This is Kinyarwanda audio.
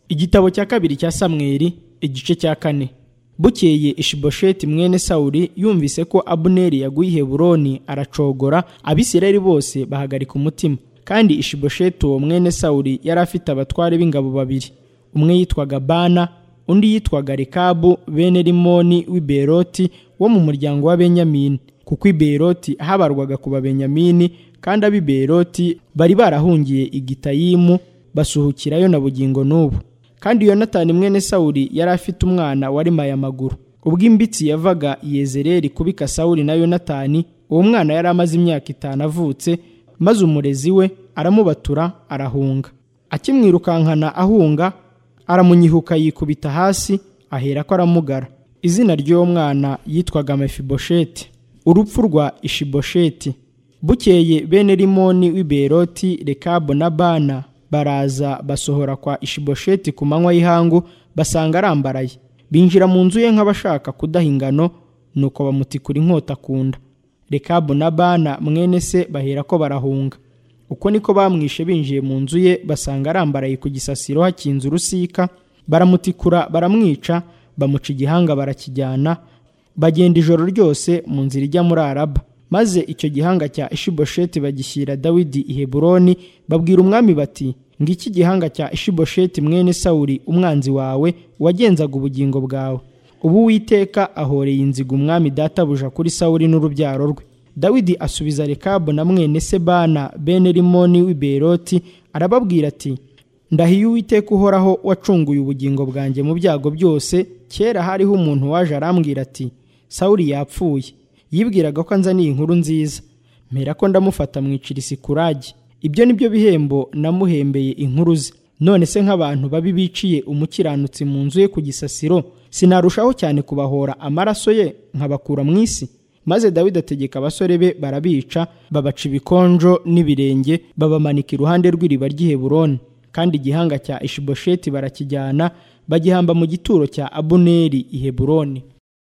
igitabo cya kabiri cya samweli igice cya kane bukeye ishibosheti mwene sawuli yumvise ko abuneri yaguye i heburoni aracogora abisirayeli bose bahagarika umutima kandi ishibosheti uwo mwene sawuli yari afite abatware b'ingabo babiri umwe yitwaga bana undi yitwaga rekabu bene rimoni w'iberoti wo mu muryango w'abenyamini kuko iberoti habarwaga ku babenyamini kandi ab'iberoti bari barahungiye igitayimu basuhukirayo na bugingo n'ubu kandi yonatani mwene sawuli yari afite umwana warimaye amaguru ubwo imbitsi yavaga yezereri kubika sawuli na yonatani uwo mwana yari amaze imyaka itanu avutse maze umurezi we aramubatura arahunga akimwirukankana ahunga aramunyihuka yikubita hasi ahera ko aramugara izina ry'uwo mwana yitwaga mefibosheti urupfu rwa ishibosheti bukeye bene rimoni w'iberoti rekabu na bana baraza basohora kwa ishibosheti ku manywa y'ihangu basanga arambaraye binjira mu nzu ye nk'abashaka kudaha ingano nuko bamutikura inkota akunda rekabu na bana mwene se bahera ko barahunga uko niko bamwishe binjiye mu nzu ye basanga arambaraye ku gisasiro hakinze urusika baramutikura baramwica bamuca igihanga barakijyana bagenda ijoro ryose mu nzira ijya muri araba maze icyo gihanga cya ishibosheti bagishyira dawidi i heburoni babwira umwami bati ngiki gihanga cya ishibosheti mwene sawuri umwanzi wawe wagenzaga ubugingo bwawe ubu witeka ahoreye inziga umwami databuja kuri sawuri n'urubyaro rwe dawidi asubiza rekabu na mwene sebana bene rimoni w'iberoti arababwira ati ndahiye uwiteka uhoraho wacunguye ubugingo bwanjye mu byago byose kera hariho umuntu waje arambwira ati sawuri yapfuye yibwiraga ko anzaniye inkuru nziza mpera ko ndamufata mwicira isikuragi ibyo ni byo bihembo namuhembeye inkuru ze none se nk'abantu babi biciye umukiranutsi mu nzu ye ku gisasiro sinarushaho cyane kubahora amaraso ye nkabakura mu isi maze dawidi ategeka abasore be barabica babaca ibikonjo n'ibirenge babamanika iruhande rw'iriba ry'iheburoni kandi igihanga cya ishibosheti barakijyana bagihamba mu gituro cya abuneri i heburoni